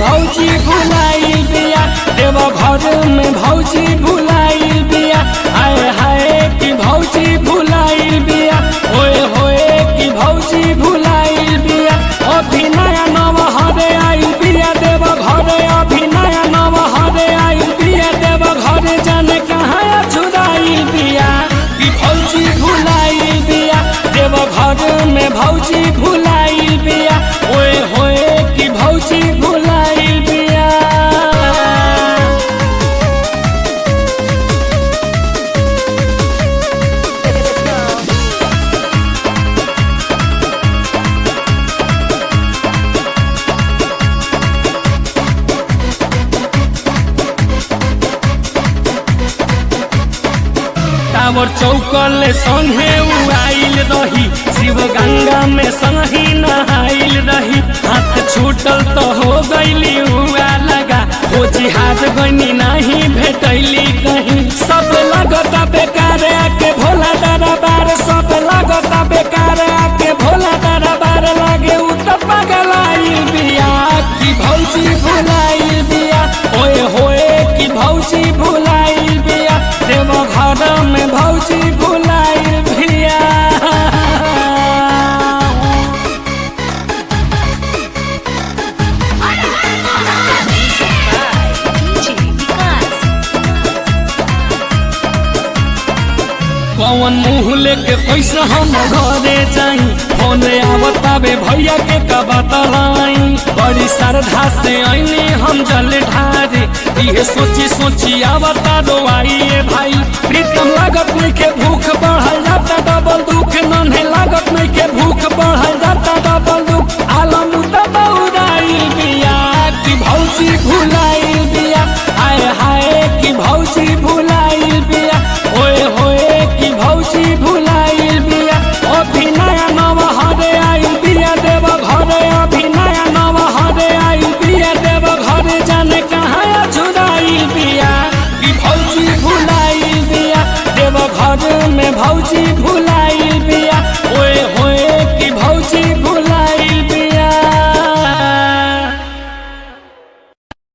भौजी भुलाइल बिया देव घर में भौजी भुलाइल बिया हाय हाय कि भौजी भुलाइल बिया ओए होए कि भौजी भुलाइल बिया अभी नया नव हरे आइल बिया देव घर अभी नया नव हरे आइल बिया देव घर जाने कहाँ छुड़ाइल बिया कि भौजी भुलाइल बिया देव घर में भौजी भुलाइल बिया ओए होए कि भौजी भुलाइल बिया टावर चौकल संगे उड़ाइल रही शिव गंगा में संगी नहाइल रही हाथ छूटल तो हो गईली हुआ लगा हो जिहाज गनी नहीं भेटैली कहीं सब लगता बेकार आके भोला दरबार सब लगता बेकार आके भोला दरबार लागे उ तो पगलाइल बिया कि भौजी भुलाइल बिया ओए होए कि भौजी भुलाइल बिया देव घर में भौजी भुलाइल बिया DJ Vikas. कौन मुँह लेके कैसे हम घरे जाई फोन आवताबे भैया के का बतलाई बड़ी श्रद्धा से आईने हम जल ढारे ये सोची सोची आवता दो आइए भाई प्रीतम लागत में के भूख बढ़ल जाता